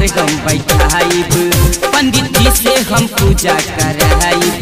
तोहार हम बैठाइब पंडित जी से हम पूजा कराइब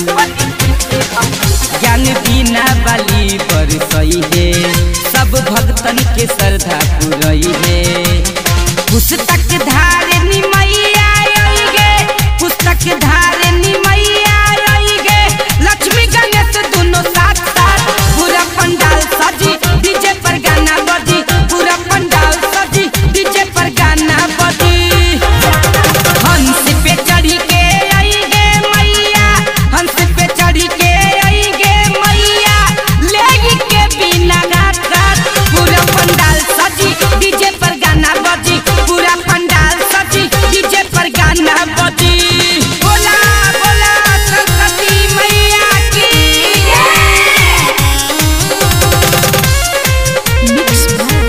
ज्ञान बिना बाली बरसई है सब भक्तन के श्रद्धा पुरई है पुस्तक धारिणी मैया आई गे पुस्तक धारिणी मैया आई गे लक्ष्मी गणेश दोनों साथ साथ पूरा पंडाल सजी डीजे पर गाना बजी पूरा पंडाल सजी डीजे पर गाना बजी हंस पे चढ़ी के आई गे मैया हंस पे चढ़ी के आई गे मैया ले के बिना रात रात पूरा पंडाल सजी डीजे पर गाना बजी पूरा पंडाल सजी डीजे पर गाना बजी बोला बोला सरस्वती मैया की मिक्स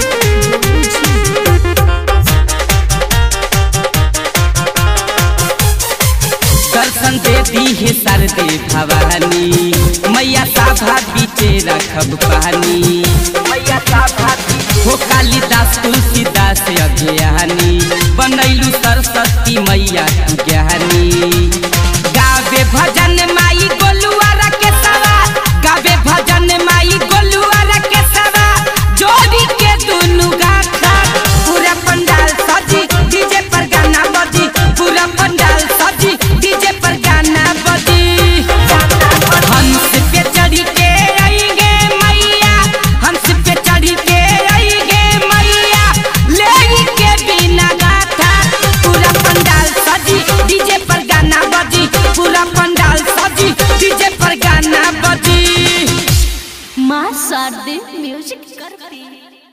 दर्शन दे दी है सरदे भवानी मैया साभा बीचे रखब पानी मैया साभा हो कालिदास तुलसीदास अज्ञानी बनैलू सरस्वती मैया तू ज्ञानी गावे भजन माई गोलुआ के सवा गावे भजन माई गोलुआ के सवा जोड़ी के दुनु गाथा पूरा पंडाल सजी डीजे पर गाना बजी पूरा पंडाल सजी डीजे पर गाना बजी हंस पे चढ़ी के आएंगे मैया हंस पे चढ़ी के आएंगे मैया ले के बिना गाथा पूरा पंडाल सजी डीजे पर गाना बजी पूरा पंडाल सजी डीजे पर गाना बजी माँ शारदे म्यूजिक करती